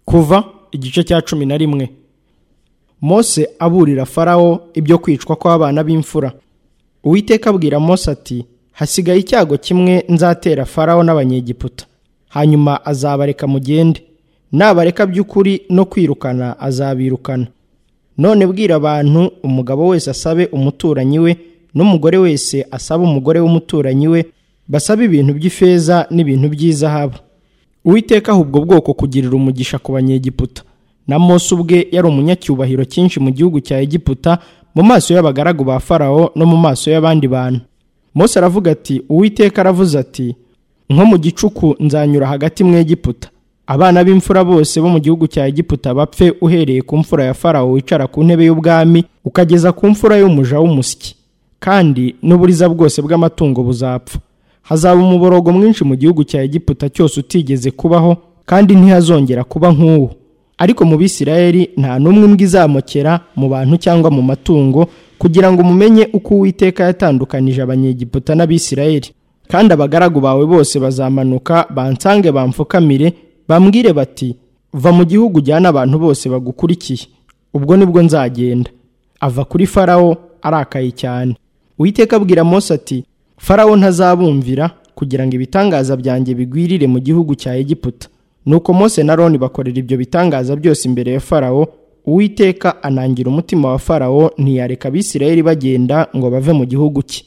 kuva igice cya cumi na rimwe mose aburira farawo ibyo kwicwa kw'abana b'imfura uwiteka abwira mose ati hasigaye icyago kimwe nzatera farawo n'abanyegiputa hanyuma azabareka mugende nabareka by'ukuri no kwirukana azabirukana none bwira abantu umugabo wese asabe umuturanyi we n'umugore wese asaba umugore w'umuturanyi we basabe ibintu by'ifeza n'ibintu by'izahabu uwiteka aha ubwo bwoko kugirira umugisha ku banyegiputa na mose ubwe yari umunyacyubahiro cyinshi mu gihugu cya egiputa mu maso y'abagaragu ba farawo no mu maso y'abandi bantu mose aravuga ati uwiteka aravuze ati nko mu gicuku nzanyura hagati mu egiputa abana b'imfura bose bo mu gihugu cya egiputa bapfe uhereye ku mfura ya farawo wicara ku ntebe y'ubwami ukageza ku mfura y'umuja w'umusyi kandi n'uburiza bwose bw'amatungo buzapfa hazaba umuborogo mwinshi mu gihugu cya egiputa cyose utigeze kubaho kandi ntihazongera kuba nk'uwo ariko mu bisirayeli nta n'umwe imbwa izamokera mu bantu cyangwa mu matungo kugira ngo mumenye uko uwiteka yatandukanije abanyegiputa n'abisirayeli kandi abagaragu bawe bose bazamanuka bansange bamfukamire bambwire bati va mu gihugu ujyana abantu bose bagukurikiye ubwo nibwo nzagenda ava kuri farawo arakaye cyane uwiteka abwira mose ati farawo ntazabumvira kugira ngo ibitangaza byanjye bigwirire mu gihugu cya egiputa nuko mose na roni bakorera ibyo bitangaza byose imbere ya farawo uwiteka anangira umutima wa farawo ntiyareka abisirayeli bagenda ngo bave mu gihugu cye